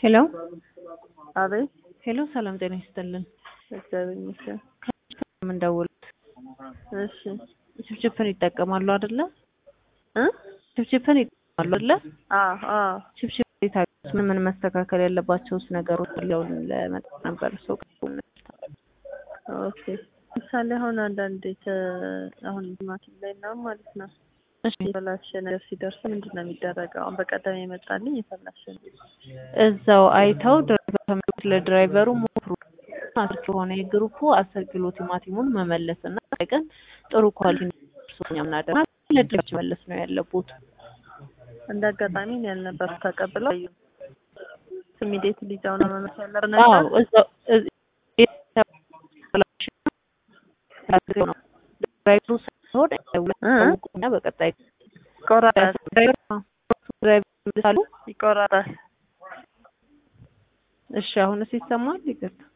ሄሎ አቤት ሄሎ፣ ሰላም ጤና ይስጥልን። እግዚአብሔር ይመስገን። የምንደውሉት እሺ ችፕችፕን ይጠቀማሉ አይደለ? እ ችፕችፕን ይጠቀማሉ አይደለ? አዎ አዎ ችፕችፕ የታገሱ ምን ምን መስተካከል ያለባቸውስ ነገሮች ያለውን ለመጣ ነበር ሰው ኦኬ። ምሳሌ አሁን አንዳንድ ከ- አሁን ቲማቲም ላይ ምናምን ማለት ነው እሺ የተበላሸ ነገር ሲደርስ ምንድን ነው የሚደረገው? አሁን በቀደም የመጣልኝ የተበላሸ ነው። እዛው አይተው ድራይቨር ከሚሉት ለድራይቨሩ ሞክሩ። አስር ከሆነ የግሩፑ አስር ኪሎ ቲማቲሙን መመለስ እና ቀን ጥሩ ኳሊቲ ሶኛ ምናደርግ ለድራች መለስ ነው ያለቡት። እንደ አጋጣሚ እኔ ያልነበርኩ ተቀብለው ኢሚዲየት ሊዛው ነው መመለስ ያለብን አዎ ነበር። እዛው እዝ- የተበላሸ ነው ድራይቨሩ ሳይሆን ሁለቱና በቀጣይ ይቆራጣል ድራይቨር ድራይቨር ይመልሳሉ። ይቆራጣል። እሺ አሁንስ ይሰማል? ይቅርታ